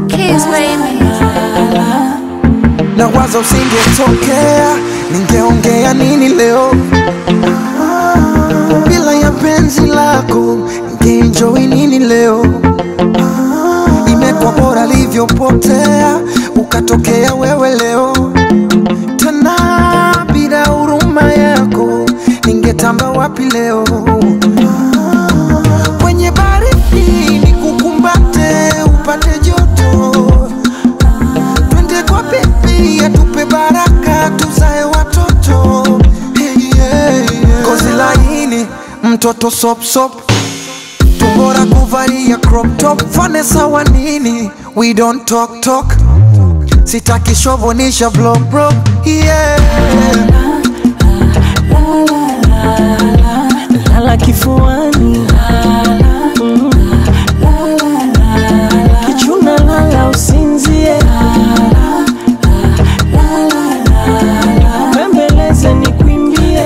Kiss baby. na wazo usingetokea, ningeongea nini leo? Bila ya penzi lako ningeenjoy nini leo? Imekuwa bora livyopotea, ukatokea wewe leo tena. Bila huruma yako ningetamba wapi leo? Kwenye baridi nikukumbate, upate joto twende kwa bibi atupe baraka tuzae watoto hey, yeah, yeah. Gozi laini mtoto sop sop tumbora kuvalia crop top fane sawa nini we don't talk talk sitaki shovonisha blow bro yeah. lala kifuani Mm. kichuna lala usinzie bembeleze ni kwimbie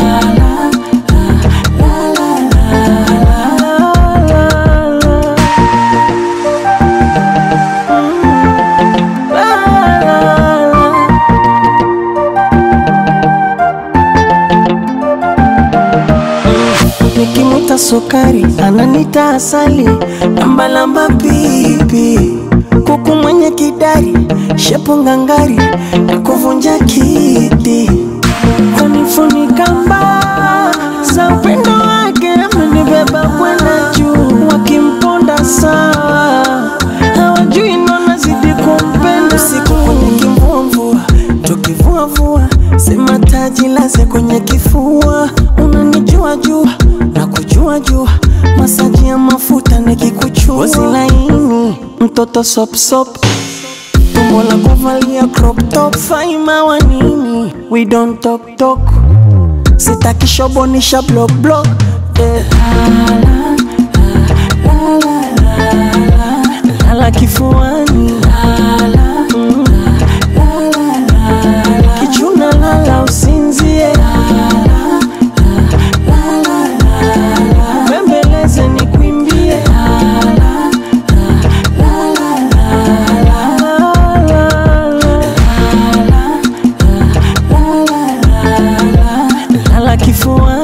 nikimwita sukari ananita asali lambalamba pipi kuku mwenye kidari shepo ngangari na kuvunja kiti kunifunika mbaa za upendo wake amenibeba kwenda juu wakimponda sawa hawajui nona zidi kumpenda siku kwenye kimvumvua tukivuavua sema taji laze kwenye kifua unanijua jua na kujua jua masaji ya mafuta nikikuchua Ngozi laini mtoto sopsop tumbo la kuvalia crop top faima wa nini we don't talk talk sitaki shobonisha block block eh. lala kifuani Mm. kichuna lala usinzie bembeleze ni kwimbie lala kifuani